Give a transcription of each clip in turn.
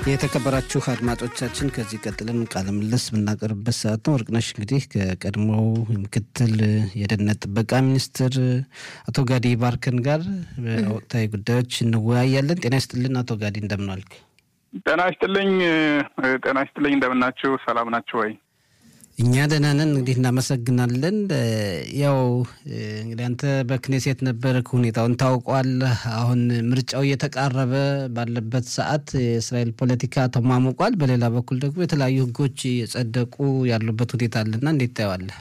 የተከበራችሁ አድማጮቻችን ከዚህ ቀጥለን ቃለ ምልልስ የምናቀርብበት ሰዓት ነው። ወርቅነሽ እንግዲህ ከቀድሞው ምክትል የደህንነት ጥበቃ ሚኒስትር አቶ ጋዲ ባርከን ጋር በወቅታዊ ጉዳዮች እንወያያለን። ጤና ይስጥልን አቶ ጋዲ፣ እንደምን ዋልክ? ጤና ይስጥልኝ። ጤና ይስጥልኝ። እንደምናችሁ? ሰላም ናችሁ ወይ? እኛ ደህና ነን። እንግዲህ እናመሰግናለን። ያው እንግዲህ አንተ በክኔሴት ነበርክ፣ ሁኔታውን ታውቋል። አሁን ምርጫው እየተቃረበ ባለበት ሰዓት የእስራኤል ፖለቲካ ተሟሙቋል። በሌላ በኩል ደግሞ የተለያዩ ሕጎች የጸደቁ ያሉበት ሁኔታ አለና እንዴት ታየዋለህ?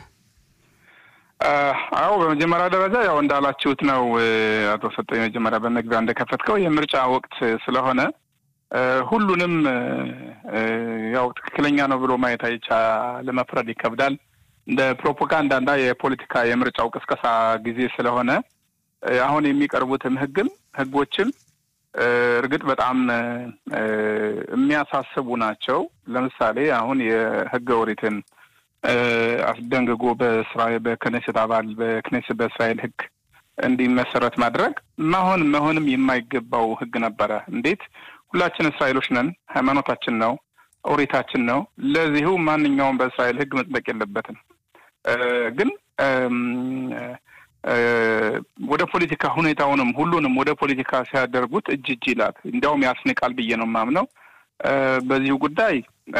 አዎ በመጀመሪያ ደረጃ ያው እንዳላችሁት ነው አቶ ሰጠኝ፣ መጀመሪያ በመግቢያ እንደከፈትከው የምርጫ ወቅት ስለሆነ ሁሉንም ያው ትክክለኛ ነው ብሎ ማየት አይቻ ለመፍረድ ይከብዳል። እንደ ፕሮፓጋንዳና የፖለቲካ የምርጫው ቅስቀሳ ጊዜ ስለሆነ አሁን የሚቀርቡትም ህግም ህጎችም እርግጥ በጣም የሚያሳስቡ ናቸው። ለምሳሌ አሁን የህገ ኦሪትን አስደንግጎ በእስራኤል በክኔሴት አባል በክኔሴት በእስራኤል ህግ እንዲመሰረት ማድረግ መሆን መሆንም የማይገባው ህግ ነበረ። እንዴት ሁላችን እስራኤሎች ነን። ሃይማኖታችን ነው፣ ኦሪታችን ነው። ለዚሁ ማንኛውም በእስራኤል ህግ መጽደቅ የለበትም። ግን ወደ ፖለቲካ ሁኔታውንም ሁሉንም ወደ ፖለቲካ ሲያደርጉት እጅ እጅ ይላል። እንዲያውም ያስንቃል ብዬ ነው የማምነው። በዚሁ ጉዳይ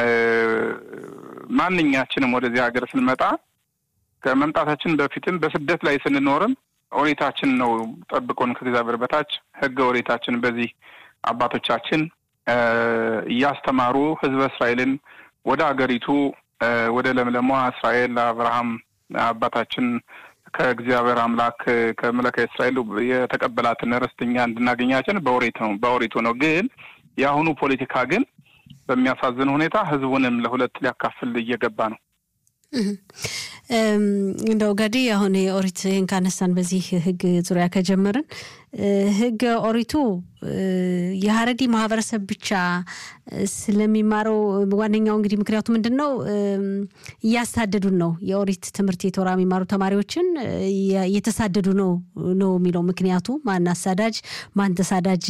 ማንኛችንም ወደዚህ ሀገር ስንመጣ ከመምጣታችን በፊትም በስደት ላይ ስንኖርም ኦሪታችን ነው ጠብቆን ከእግዚአብሔር በታች ህገ ኦሪታችን በዚህ አባቶቻችን እያስተማሩ ህዝበ እስራኤልን ወደ አገሪቱ ወደ ለምለሟ እስራኤል አብርሃም አባታችን ከእግዚአብሔር አምላክ ከመለከ እስራኤል የተቀበላትን ርስትኛ እንድናገኛችን በኦሪት ነው በኦሪቱ ነው። ግን የአሁኑ ፖለቲካ ግን በሚያሳዝን ሁኔታ ህዝቡንም ለሁለት ሊያካፍል እየገባ ነው። እንደው ገዲ አሁን የኦሪት ይህን ካነሳን በዚህ ህግ ዙሪያ ከጀመርን ህገ ኦሪቱ የሀረዲ ማህበረሰብ ብቻ ስለሚማረው ዋነኛው እንግዲህ ምክንያቱ ምንድን ነው? እያሳደዱን ነው። የኦሪት ትምህርት የቶራ የሚማሩ ተማሪዎችን እየተሳደዱ ነው ነው የሚለው ምክንያቱ ማን አሳዳጅ ማን ተሳዳጅ